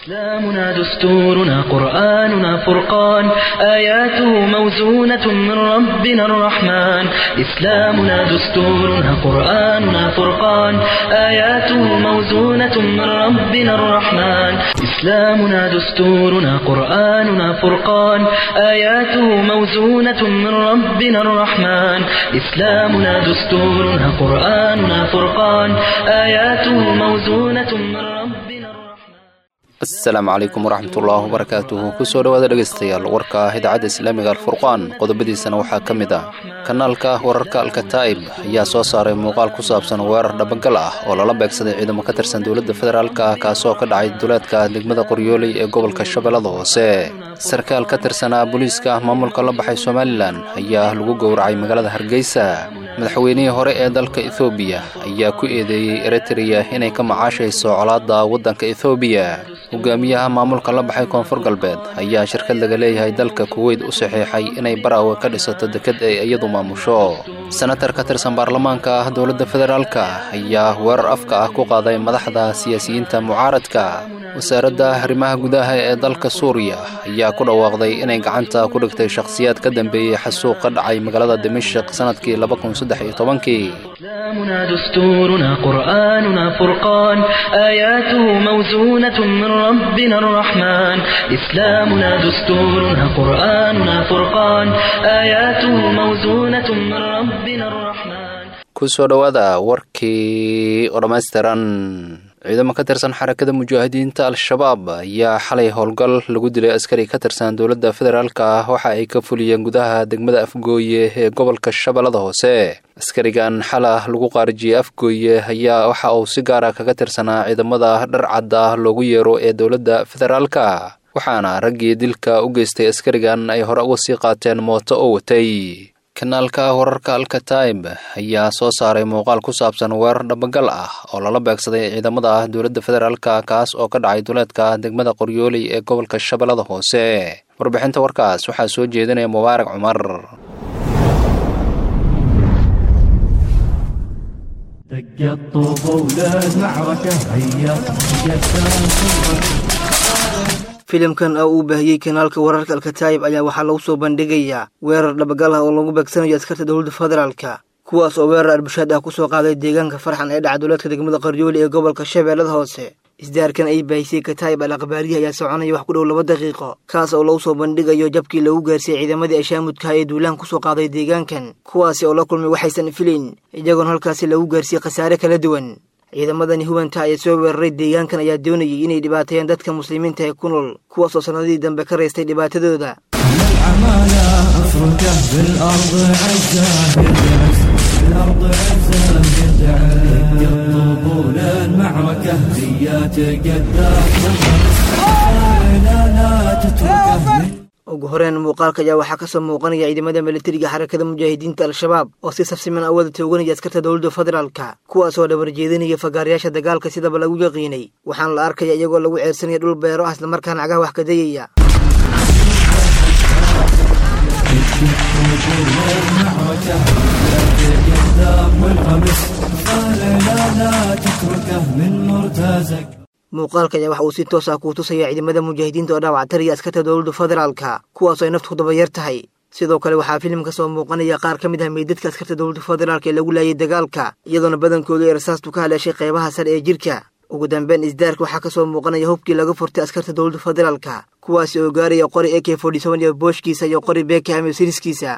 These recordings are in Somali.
إسلامنا دستورنا قرآننا فرقان آياته موزونة من ربنا الرحمن إسلامنا دستورنا قرآننا فرقان آياته موزونة من ربنا الرحمن إسلامنا دستورنا قرآننا فرقان آياته موزونة من ربنا الرحمن إسلامنا دستورنا قرآننا فرقان آياته موزونة من ربنا الرحمن asalaamu calaykum waraxmatullaahi wabarakaatuhu kusoo dhowaada dhegaystayaal warka ah idaacadda islaamiga alfurqaan qodobadiisana waxaa ka mid ah kanaalka wararka alkataa'ib ayaa soo saaray muuqaal ku saabsan weerar dhabagal ah oo lala beegsaday ciidamo ka tirsan dowladda federaalka ah kaasoo ka dhacay duleedka degmada qoryooley ee gobolka shabeellada hoose sarkaal ka tirsanaa booliiska maamulka la baxay somalilan ayaa lagu gowracay magaalada hargeysa madaxweynihii hore ee dalka ethoobiya ayaa ku eedeeyey eritreya inay ka macaashayso colaadda waddanka ethoobiya hogaamiyaha maamulka la baxay koonfur galbeed ayaa shirkad laga leeyahay dalka kuweyt u saxiixay inay baraawe ka dhisato deked ay iyadu maamusho senatar ka tirsan baarlamaanka ah dowladda federaalka ayaa weerar afka ah ku qaaday madaxda siyaasiyiinta mucaaradka wasaaradda arrimaha gudaha ee dalka suuriya ayaa ku dhawaaqday inay gacanta ku dhigtay shakhsiyaad ka dambeeyey xasuuq ka dhacay magaalada dimashik sannadkii kii إسلامنا دستورنا قرآننا فرقان آياته موزونة من ربنا الرحمن إسلامنا دستورنا قرآننا فرقان آياته موزونة من ربنا الرحمن kusoo dhowaada warkii oo dhammaystiran ciidamo ka tirsan xarakada mujaahidiinta al-shabaab ayaa xalay howlgal lagu dilay askari ka tirsan dowladda federaalka ah waxa ay ka fuliyeen gudaha degmada afgooye ee gobolka shabeellada hoose askarigan xalah lagu qaarijiyey afgooye ayaa waxa uu si gaara kaga tirsanaa ciidamada dharcad ah loogu yeero ee dowladda federaalka waxaana raggii dilka u geystay askarigan ay hore uga sii qaateen mooto oo watay kanaalka wararka alkataib ayaa soo saaray muuqaal ku saabsan weerar dhabagal ah oo lala beegsaday ciidamada dowladda federaalka kaas oo ka dhacay duleedka degmada qoryooley ee gobolka shabeellada hoose warbixinta warkaas waxaa soo jeedinaya mubaarak cumar filimkan oo uu baahiyey kanaalka wararka alkataayib ayaa waxaa lagu soo bandhigayaa weerar dhabagal ah oo lagu beegsanayo askarta dowladda federaalka kuwaas oo weerar arbushaad ah kusoo qaaday deegaanka farxan ee dhaca dowlaadka degmada qaryooli ee gobolka shabeellada hoose isdaarkan ay baahisay kataayib al akhbaarihi ayaa soconaya wax ku dhow laba daqiiqo kaas oo lagu soo bandhigayo jabkii lagu gaarsiiyey ciidamadii ashaamudkaha ee duulaan kusoo qaaday deegaankan kuwaasi oo la kulmay waxaysan filayn iyagoon halkaasi lagu gaarsiiyey khasaare kala duwan ciidamadani hubanta ayaa soo weeraray deegaankan ayaa doonayay inay dhibaateeyaan dadka muslimiinta ee ku nool kuwaasoo sannadihii dambe ka raystay dhibaatadooda ugu horeen muuqaalka ayaa waxaa kasoo muuqanaya ciidamada milatariga xarakada mujaahidiinta al-shabaab oo si safsiman awada tooganaya askarta dowladda federaalka kuwaas oo dhabar jeedinaya fagaarayaasha dagaalka sidaba lagu yaqiinay waxaana la arkaya iyagoo lagu ceersanaya dhul beero ah islamarkaana cagaha wax kadayaya muuqaalka ayaa waxa uu si toos ah kuu tusaya ciidamada mujaahidiinta oo dhaawactaraya askarta dowladda federaalka kuwaasoo ay naftu ku dabayar tahay sidoo kale waxaa filim ka soo muuqanaya qaar ka mid ah meydadka askarta dowladda federaalka ee lagu laayay dagaalka iyadoona badankoodu ay rasaastu ka haleeshay qeybaha sare ee jirka ugu dambeyn isdaarka waxaa kasoo muuqanaya hubkii laga furtay askarta dowladda federaalka kuwaasi oo gaaraya qori ak iyo booshkiisa iyo qori bekam iyo siriskiisa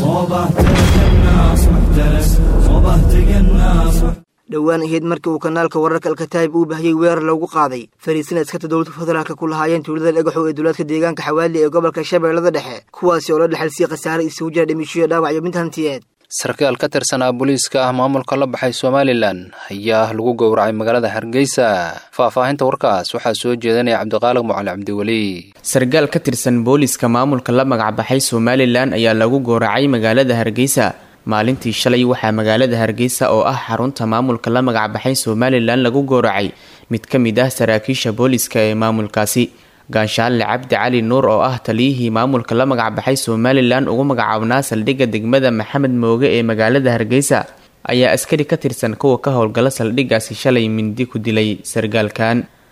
dhowaan ahayd markii uu kanaalka wararka alkataayib uu bahiyey weerar loogu qaaday fariisina askarta dowladda federaalka ku lahaayeen tuulada dhagaxow ee dowlaadka deegaanka xawaali ee gobolka shabeellada dhexe kuwaasi oo la dhexalsiiyey khasaare isugu jira dhimishoyo dhaawac iyo mid hantiyeed sarkaal ka tirsanaa booliiska ah maamulka la baxay somalilan ayaa lagu gowracay magaalada hargeysa faahfaahinta warkaas waxaa soo jeedanaya cabdiqaaliq mucali cabdiweli sarkaal ka tirsan booliiska maamulka la magacbaxay somalilan ayaa lagu gowracay magaalada hargeysa maalintii shalay waxaa magaalada hargeysa oo ah xarunta maamulka la magacbaxay somalilan lagu gowracay mid ka mid ah saraakiisha booliska ee maamulkaasi gaanshaalle cabdi cali nuur oo ah taliyihii maamulka la magacbaxay somalilan ugu magacaabnaa saldhigga degmada maxamed mooge ee magaalada hargeysa ayaa askari ka tirsan kuwa ka howlgala saldhiggaasi shalay mindi ku dilay sargaalkan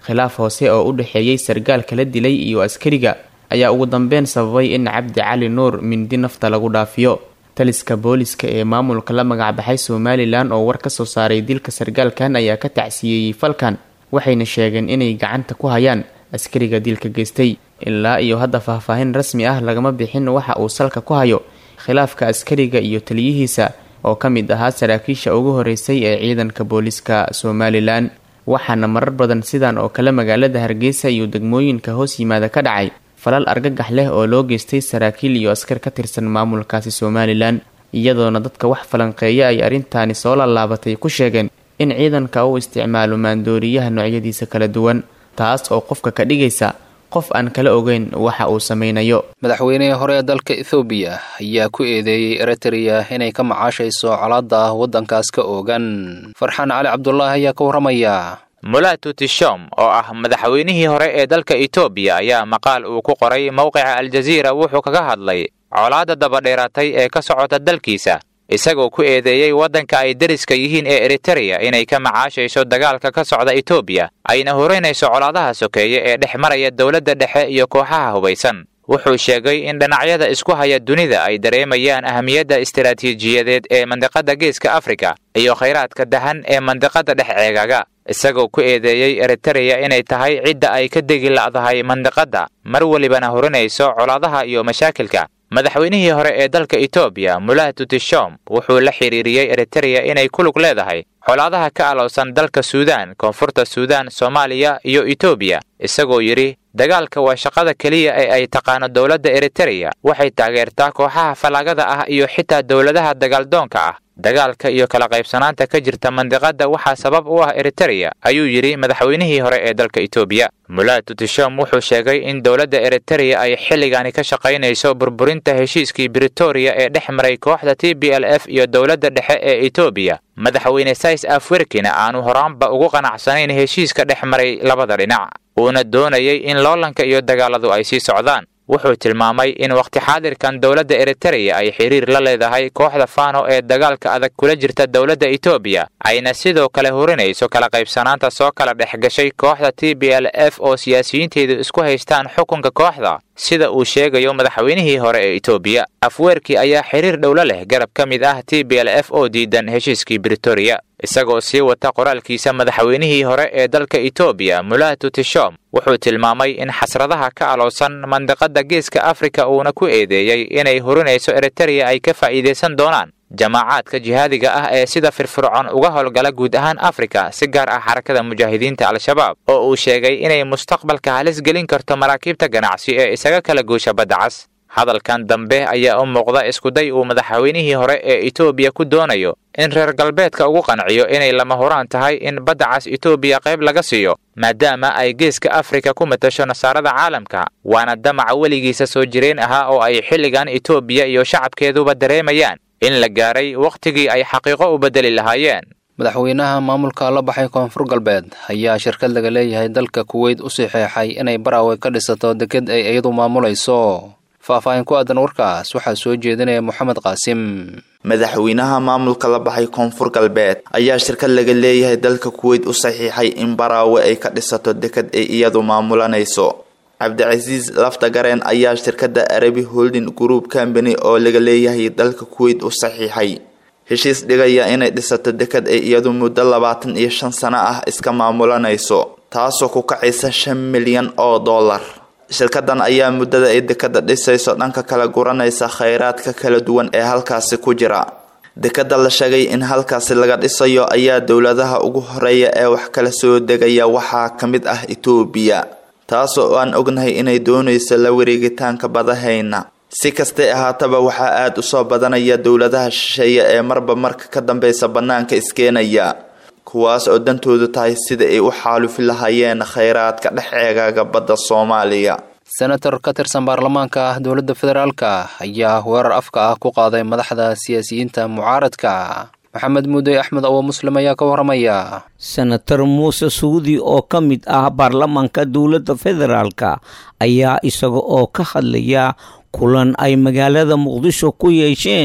khilaaf hoose oo u dhexeeyey sargaalka la dilay iyo askariga ayaa ugu dambeyn sababay in cabdi cali nuur mindi nafta lagu dhaafiyo taliska booliska ee maamulka la magacbaxay somalilan oo war ka soo saaray dilka sargaalkan ayaa ka tacsiyeeyey falkan waxayna sheegeen inay gacanta ku hayaan askariga dilka geystay ilaa iyo hadda faahfaahin rasmi ah lagama bixin waxa uu salka ku hayo khilaafka askariga iyo taliyihiisa oo ka mid ahaa saraakiisha ugu horeysay ee ciidanka booliska somalilan waxaana marar badan sidan oo kale magaalada hargeysa iyo degmooyinka hoos yimaada ka dhacay falal argagax leh oo loo geystay saraakiil iyo askar ka tirsan maamulkaasi somalilan iyadoona dadka wax falanqeeya ay arrintaani soo lallaabatay ku sheegeen in ciidanka uu isticmaalo maandooriyaha noocyadiisa kala duwan taas oo qofka ka dhigaysa qof aan kala ogeyn waxa uu sameynayo madaxweynihii hore ee dalka ethoobiya ayaa ku eedeeyey eritrea inay ka macaashayso colaadda waddankaas ka oogan farxaan cali cabdulaahi ayaa ka warramaya mulatu tishom oo ah madaxweynihii hore ee dalka etoobiya ayaa maqaal uu ku qoray mowqica aljaziira wuxuu kaga hadlay colaadda dabadheeratay ee ka socota dalkiisa isagoo ku eedeeyey waddanka ay deriska yihiin ee eritereya inay ka macaashayso dagaalka ka socda etoobiya ayna horeynayso colaadaha sokeeye ee dhex maraya dowladda dhexe iyo kooxaha hubaysan wuxuu sheegay in dhinacyada isku haya dunida ay dareemayaan ahamiyadda istaraatiijiyadeed ee mandiqadda geeska afrika iyo khayraadka dahan ee mandiqadda dhex ceegaga isagoo ku eedeeyey eritereya inay tahay cidda ay ka degi la'dahay mandiqadda mar welibana horinayso colaadaha iyo mashaakilka madaxweynihii hore ee dalka etoobiya mulatu tishom wuxuu la xiriiriyey eritereya inay ku lug leedahay colaadaha ka alowsan dalka suudaan koonfurta suudaan soomaaliya iyo etoobiya isagoo yidhi dagaalka waa shaqada keliya ee ay taqaano dowladda eritereya waxay taageertaa kooxaha fallaagada ah iyo xitaa dowladaha dagaaldoonka ah dagaalka iyo kala qaybsanaanta ka jirta mandiqadda waxaa sabab u ah eritereya ayuu yidhi madaxweynihii hore ee dalka etoobiya mulatu tishom wuxuu sheegay in dowladda eritereya ay xilligani ka shaqaynayso burburinta heshiiskii britoria ee dhex maray kooxda t b l f iyo dowladda dhexe ee etoobiya madaxweyne sais afwerkina aanu horaanba ugu qanacsanayn heshiiska dhex maray labada dhinac uuna doonayay in loolanka iyo dagaaladu ay sii socdaan wuxuu tilmaamay in wakhti xaadirkan dowladda eritereya ay xiriir la leedahay kooxda fano ee dagaalka adag kula jirta dowladda etoobiya ayna sidoo kale horinayso kala qaybsanaanta soo kala dhex gashay kooxda t b l f oo siyaasiyiinteedu isku haystaan xukunka kooxda sida uu sheegayo madaxweynihii hore ee etoobiya afweerkii ayaa xiriir dhowlo leh garab ka mid ah t b l f oo diidan heshiiskii britoria isagoo sii wata qoraalkiisa madaxweynihii hore ee dalka etoobiya mulatu tishom wuxuu tilmaamay in xasradaha ka alowsan mandiqadda geeska afrika uuna ku eedeeyey inay horinayso eritereya ay ka faa'iidaysan doonaan jamaacaadka jihaadiga ah ee sida firfircoon uga howlgala guud ahaan afrika si gaar ah xarakada mujaahidiinta al-shabaab oo uu sheegay inay mustaqbalka halis gelin karto maraakiibta ganacsi ee isaga kala goosha badda cas hadalkan dambe ayaa u muuqda iskuday uu madaxweynihii hore ee etoobiya ku doonayo in reer galbeedka ugu qanciyo inay lama huraan tahay in badda cas etoobiya qayb laga siiyo maadaama ay geeska afrika ku matasho nasaarada caalamka waana damaca weligiisa soo jireen ahaa oo ay xilligan etoobiya iyo shacabkeeduba dareemayaan in la gaaray wakhtigii ay xaqiiqo u beddeli lahaayeen madaxweynaha maamulka la baxay koonfur galbeed ayaa shirkad laga leeyahay dalka kuweyt u saxeexay inay baraawe ka dhisato deked ay iyadu maamulayso faahfaahin ku aadan warkaas waxaa soo jeedinaya moxamed qaasim madaxweynaha maamulka la baxay koonfur galbeed ayaa shirkad laga leeyahay dalka kuweyt u saxiixay in baraawe ay ka dhisato deked ay iyadu maamulanayso cabdicasiis laftagareen ayaa shirkadda arabi holding group company oo laga leeyahay dalka kuweyt u saxiixay heshiis dhigaya inay dhisato deked ay iyadu muddo labaatan iyo shan sano ah iska maamulanayso taasoo ku kacaysa shan milyan oo dollar shirkadan ayaa muddada ay dekada dhisayso dhanka kala guranaysa kheyraadka kala duwan ee halkaasi ku jira dekada la sheegay in halkaasi laga dhisayo ayaa dowladaha ugu horeeya ee wax kala soo degaya waxaa ka mid ah etoobiya taasoo aan ognahay inay doonayso la wareegitaanka badahayna si kastay ahaataba waxaa aada u soo badanaya dowladaha shisheeye ee marba marka ka dambeysa bannaanka iskeenaya kuwaas oo dantoodu tahay sida ay u xaalufi lahaayeen kheyraadka dhex eegaaga badda soomaaliya senator ka tirsan baarlamaanka ah dowladda federaalka ayaa weerar afka ah ku qaaday madaxda siyaasiyiinta mucaaradka maxamed muudey axmed awo muslim ayaa ka waramaya senator muuse suudi oo ka mid ah baarlamaanka dowladda federaalka ayaa isaga oo ka hadlaya kulan ay magaalada muqdisho ku yeesheen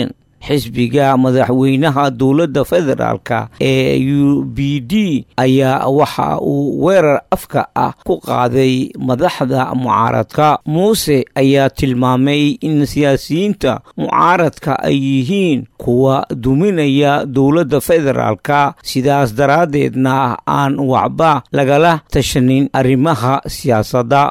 xisbiga madaxweynaha dowladda federaalka ee u b d ayaa waxa uu weerar afka ah ku qaaday madaxda mucaaradka muuse ayaa tilmaamay in siyaasiyiinta mucaaradka ay yihiin kuwa duminaya dowladda federaalka sidaas daraaddeedna aan waxba lagala tashanin arrimaha siyaasadda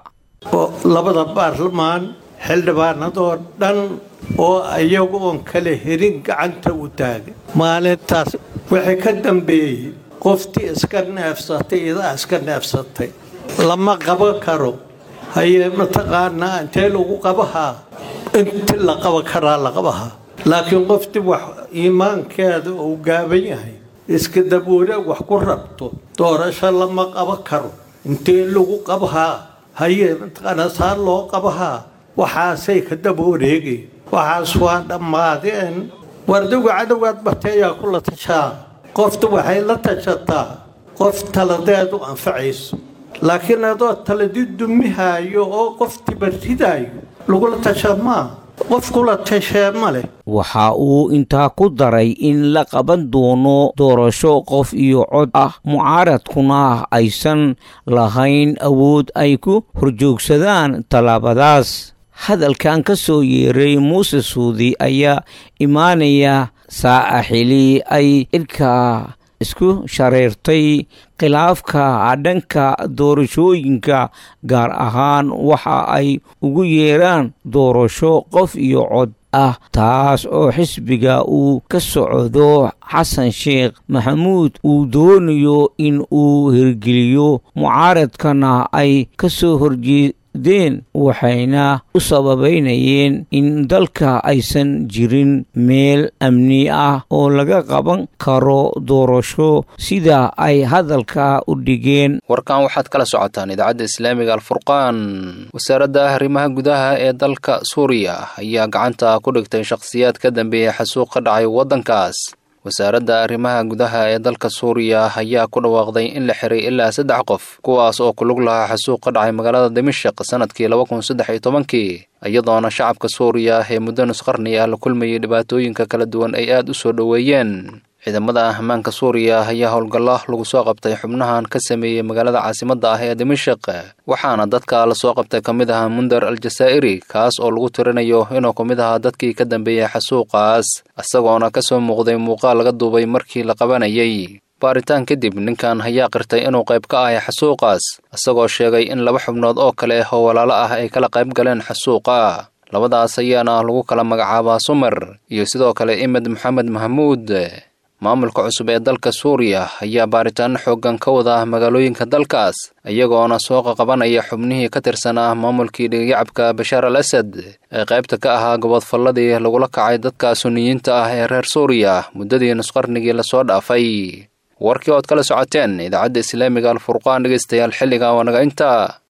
labada baarlamaan xildhibaanadoo dhan oo iyagu oon kala herin gacanta u taagay maalintaas wixii ka dambeeyey qoftii iska neefsatay idaa iska neefsatay lama qaban karo hayee mataqaanaa intee lagu qabahaa inti la qaban karaa la qabahaa laakiin qoftii wax iimaankeeda uu gaaban yahay iska daboole wax ku rabto doorasho lama qaban karo intee lagu qabahaa hayee mataqaanaa saa loo qabahaa waxaasay ka daba wareegay waxaas waa dhammaadeen wardigu cadowgaad bateeyaa kula tashaa qoftu waxay la tashataa qof taladeedu anfacayso laakiin adoo taladi dumihaayo oo qoftiiba ridaayo lagula tasha maa qof kula tashee ma leh waxa uu intaa ku daray in la qaban doono doorasho qof iyo cod ah mucaaradkuna aysan lahayn awood ay ku horjoogsadaan tallaabadaas hadalkan ka soo yeeray muuse suudi ayaa imaanaya saaca xili ay idhka isku shareertay khilaafka dhanka doorashooyinka gaar ahaan waxa ay ugu yeeraan doorasho qof iyo cod ah taas oo xisbiga uu ka socdo xasan sheekh maxamuud uu doonayo in uu hirgeliyo mucaaradkana ay ka soo horjeedeen waxayna u sababaynayeen in dalka aysan jirin meel amni ah oo laga qaban karo doorasho sida ay hadalka u dhigeen warkan waxaad kala socotaan idaacadda islaamiga alfurqaan wasaaradda arrimaha gudaha ee dalka suuriya ayaa gacanta ku dhigtay shakhsiyaad ka dambeeyay xasuuq ka dhacay waddankaas wasaaradda arrimaha gudaha ee dalka suuriya ayaa ku dhawaaqday in la xiray ilaa saddex qof kuwaas oo ku lug lahaa xasuuq ka dhacay magaalada dimashik sannadkii laba kun saddex iyo tobankii iyadoona shacabka suuriya ee muddo nusqarni ah la kulmayay dhibaatooyinka kala duwan ay aad u soo dhoweeyeen ciidamada ammaanka suuriya ayaa howlgallo lagu soo qabtay xubnahan ka sameeyey magaalada caasimadda ah ee dimashik waxaana dadka lasoo qabtay ka mid ahaa mundar al jasaa'iri kaas oo lagu tirinayo inuu ka mid ahaa dadkii ka dambeeyey xasuuqaas isagoona ka soo muuqday muuqaal laga duubay markii la qabanayay baaritaan kadib ninkan ayaa qirtay inuu qayb ka ahay xasuuqaas isagoo sheegay in laba xubnood oo kale oo walaalo ah ay kala qayb galeen xasuuqa labadaas ayaana lagu kala magacaabaa sumar iyo sidoo kale imed maxamed mahmuud maamulka cusub ee dalka suuriya ayaa baaritaano xooggan ka wada magaalooyinka dalkaas iyagoona soo qaqabanaya xubnihii ka tirsanaa maamulkii dhigiyacabka bashaar al asad ee qaybta ka ahaa gobodfalladii lagula kacay dadka suniyiinta ah ee reer suuriya muddadii nusqarnigii lasoo dhaafay warkii ood kala socoteen idaacadda islaamiga alfurqaan dhegaystayaal xilliga waa naga inta